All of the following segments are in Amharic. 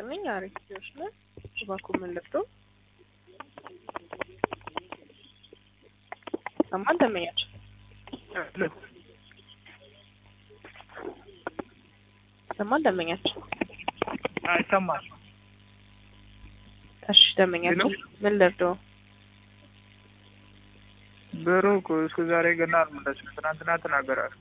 ነኝ። አሪፍ ልጆች ነን። እባክዎ ምን ልርዶ? ሰማን ደመኛቸው ሰማን ደመኛቸው። ይሰማል። እሺ ደመኛቸው ምን ልርዶ? ብሩ እኮ እስከ ዛሬ ገና አልመለስም። ትናንትና ተናገራል።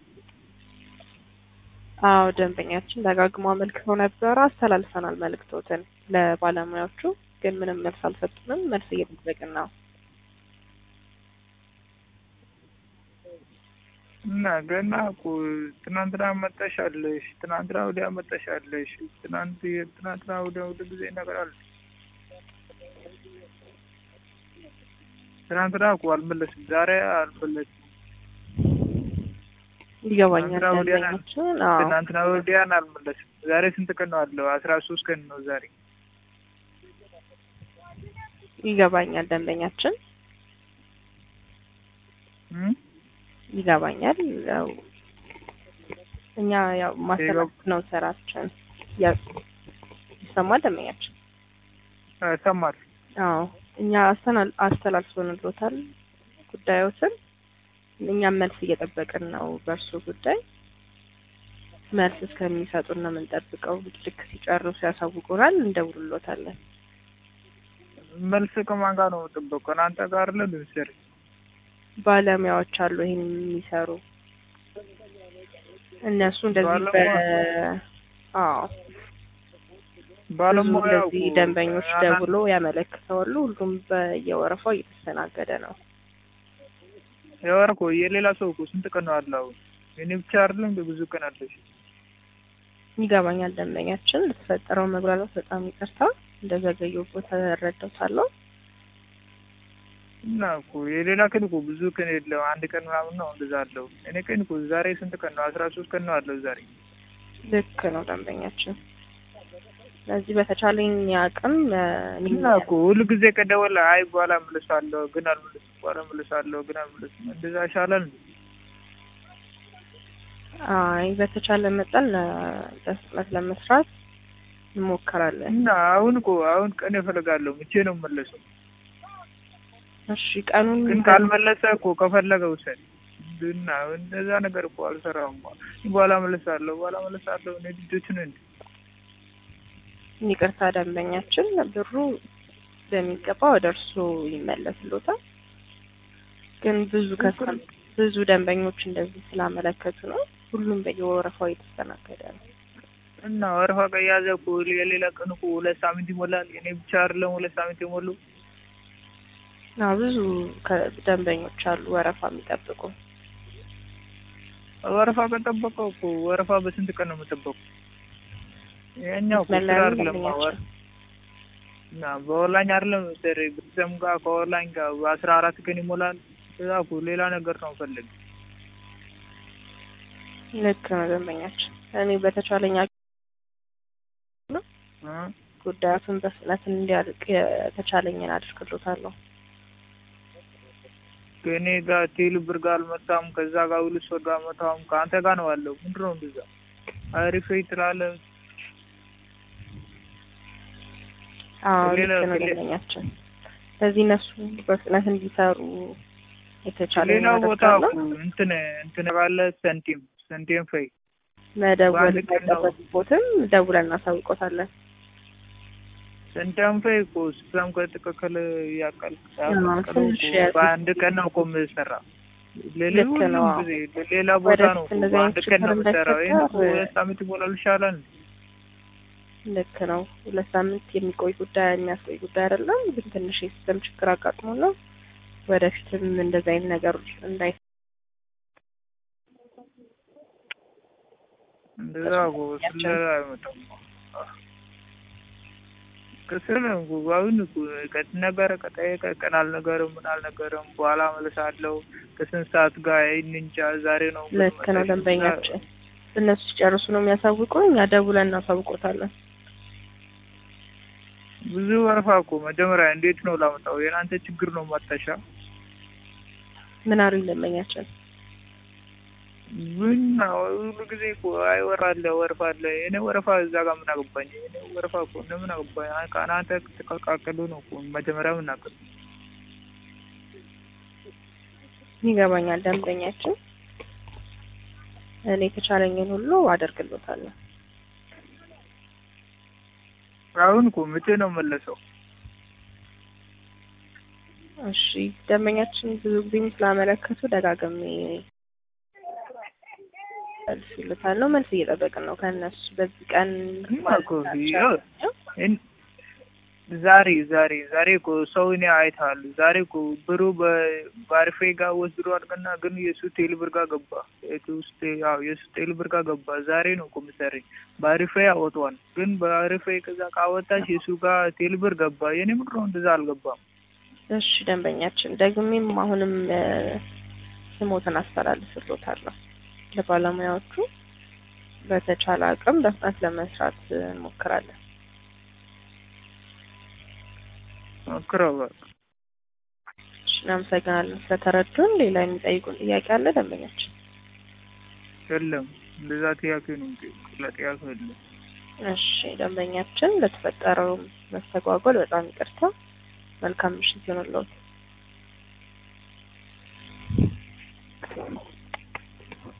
አዎ ደንበኛችን ደጋግሞ አመልክተው ነበረ። አስተላልፈናል መልእክቶትን ለባለሙያዎቹ፣ ግን ምንም መልስ አልሰጡንም። መልስ እየጠበቅን ነው። እና ገና እኮ ትናንትና መጠሻለሽ፣ ትናንትና ወዲያ መጠሻለሽ፣ ትናንት ትናንትና ወዲያ ሁሉ ጊዜ ይነገራል። ትናንትና እኮ አልመለስም፣ ዛሬ አልመለስም። ይገባኛል ትናንትና ወዲያ ደንበኛችን። አዎ ትናንትና ወዲያን አልመለስም። ዛሬ ስንት ቀን ነው አለው? አስራ ሶስት ቀን ነው ዛሬ። ይገባኛል ደንበኛችን እም? ይገባኛል። ያው እኛ ያው ማስተላለፍ ነው ስራችን። ያው ይሰማል ደንበኛችን። ሰማል። አዎ እኛ አስተናል አስተላልፎንልዎታል ጉዳዮትን። እኛም መልስ እየጠበቅን ነው በእርሱ ጉዳይ። መልስ እስከሚሰጡን ነው የምንጠብቀው። ልክ ሲጨርሱ ያሳውቁናል፣ እንደውልሎታለን። መልስ ከማን ጋር ነው የምጠበቀው? እናንተ ጋር አይደለ ልንሰር ባለሙያዎች አሉ ይሄን የሚሰሩ እነሱ እንደዚህ በ ባለሙያ- አዎ ብዙ ባለሙያ እንደዚህ ደንበኞች ደውሎ ያመለክተዋሉ። ሁሉም በየወረፋው እየተስተናገደ ነው። የወር እኮ የሌላ ሰው እኮ ስንት ቀን ነው አለው? እኔ ብቻ አይደለም እንደ ብዙ ቀን አለሽ። ይገባኛል ደንበኛችን። ለተፈጠረው መጉላላት በጣም ይቅርታ። እንደዘገየሁበት ተረዳሁታለሁ። እና እኮ የሌላ ቀን እኮ ብዙ ቀን የለው አንድ ቀን ምናምን ነው እንደዛ አለው። እኔ ቀን እኮ ዛሬ ስንት ቀን ነው? አስራ ሶስት ቀን ነው አለው ዛሬ። ልክ ነው ደንበኛችን። ስለዚህ በተቻለኝ አቅም እ፣ እና እኮ ሁሉ ጊዜ ከደወለ አይ በኋላ እመልሳለሁ ግን አልመልስም፣ በኋላ እመልሳለሁ ግን አልመልስም። እንደዛ ይሻላል እንዴ? አይ በተቻለ መጠን እ፣ በፍጥነት ለመስራት እንሞክራለን። እና አሁን እኮ አሁን ቀን እፈልጋለሁ። መቼ ነው የምመለሰው? እሺ ቀኑን ግን ካልመለሰ እኮ ከፈለገ ውሰድ እና እንደዛ ነገር እኮ አልሰራም። በኋላ እመልሳለሁ፣ በኋላ እመልሳለሁ። እኔ ልጆችን እንዴ ይቅርታ ደንበኛችን፣ ብሩ በሚገባ ወደ እርሱ ይመለስሎታል። ግን ብዙ ከስተም ብዙ ደንበኞች እንደዚህ ስላመለከቱ ነው ሁሉም በየወረፋው እየተስተናገደ ነው። እና ወረፋ ከያዘ እኮ የሌላ ቀን እኮ ሁለት ሳምንት ይሞላል። እኔ ብቻ አይደለም ሁለት ሳምንት የሞሉ አዎ ብዙ ከ- ደንበኞች አሉ ወረፋ የሚጠብቁ። ወረፋ ከጠበቀው እኮ ወረፋ በስንት ቀን ነው የምጠበቁ? ይሄኛው እኮ ስራ መለያየት አይደለም ደንበኛችን። ወር እና በኦንላይን አይደለም ሰሪ ብትሰም ጋር ከኦንላይን ጋር በአስራ አራት ቀን ይሞላል። እዛ እኮ ሌላ ነገር ነው ፈልግ ልክ ነው ደንበኛችን። እኔ በተቻለኝ አቅም ጉዳያቱን በፍጥነት እንዲያልቅ የተቻለኝን አድርግሎታለሁ። ከእኔ ጋር ቴል ብር ጋር አልመጣም። ከዛ ጋር ሁለት ሰው ጋር አልመጣም። ከአንተ ጋር ነው ያለው። ምንድን ነው እንደዛ አሪፍ ትላለህ። አዎ ሌላ ልክ ነው ሌላ- ደንበኛችን። ስለዚህ እነሱ በፍጥነት እንዲሰሩ የተቻለኝ ሌላ ቦታ አደርጋለሁ። እኮ እንትን እንትን ባለ ሰንቲም ሰንቲም ፈይ መደወል በአንድ ቀን ነው። ሳይጠበቅቦትም ደውለን እናሳውቆታለን። ሰንቲም ፈይ እኮ ሲስተም ከተከከለ ያቃል አዎ፣ ያቃል ትንሽ እኮ ያዝ- በአንድ ቀን ነው እኮ የምሰራ። ሌላ ልክ ሁሉም ነው፣ አዎ። ጊዜ ሌላ ቦታ ነው ወደፊት እኮ እንደዚህ በአንድ አይነት ቀን ነው ችግር የምሰራው። ይሄን እኮ እንዳይፈጠር ሁለት ሳምንት ይሞላል ይሻላል እንዴ? ልክ ነው። ሁለት ሳምንት የሚቆይ ጉዳይ የሚያስቆይ ጉዳይ አይደለም፣ ግን ትንሽ የሲስተም ችግር አጋጥሞ ነው። ወደፊትም እንደዚህ አይነት ነገሮች እንዳይ እንደዛ እኮ ስለላ አይመጣም። ከስር ነው እኮ አሁን እኮ ከተነገረ ከጠየቀ ቀን አልነገርም ምን አልነገርም በኋላ እመልሳለሁ ከስንት ሰዓት ጋር ይህን እንጃ ዛሬ ነው ልክ ነው ደንበኛችን። እነሱ ሲጨርሱ ነው የሚያሳውቁ፣ እኛ ደውለን እናሳውቆታለን። ብዙ ወረፋ እኮ መጀመሪያ እንዴት ነው ላመጣው? የናንተ ችግር ነው ማጣሻ። ምን አሉኝ ደንበኛችን? ምን ነው ሁሉ ጊዜ እኮ አይወራለህ ወርፋለህ። እኔ ወረፋ እዛ ጋር ምን አገባኝ? እኔ ወረፋ እኮ እነ ምን አገባኝ? አይ ከእናንተ ተቀቃቅሉ ነው እኮ መጀመሪያ የምናገር ይገባኛል ደንበኛችን። እኔ የተቻለኝን ሁሉ አደርግሎታለሁ። አሁን እኮ መቼ ነው መለሰው? እሺ ደንበኛችን ብዙ ጊዜም ስላመለከቱ ደጋግሜ መልስ ይሉታል ነው መልስ እየጠበቅን ነው ከእነሱ በዚህ ቀን እማ እኮ ያው እን- ዛሬ ዛሬ ዛሬ እኮ ሰው እኔ አይተሃል። ዛሬ እኮ ብሩ በባርፌ ጋር ወስዶ አድርገና ግን የሱ ቴል ብር ጋር ገባ። የቱ ውስጥ ያው የሱ ቴል ብር ጋር ገባ። ዛሬ ነው እኮ የምትሰሪኝ። ባርፌ አወጧል። ግን ባርፌ ከዛ ካወጣሽ የሱ ጋር ቴል ብር ገባ። የኔ ብር ነው እንደዛ አልገባም። እሺ ደንበኛችን ደግሜም አሁንም እ፣ ስሞትን አስተላልፍሎታለሁ ለባለሙያዎቹ በተቻለ አቅም በፍጥነት ለመስራት እንሞክራለን። ሞክረው በቃ። እሺ እናመሰግናለን ስለተረዱን። ሌላ የሚጠይቁን ጥያቄ አለ ደንበኛችን? የለም እንደዛ ጥያቄ ነው እንጂ ሌላ ጥያቄ የለም። እሺ ደንበኛችን ለተፈጠረው መስተጓጎል በጣም ይቅርታ። መልካም ምሽት ይሆንልዎት።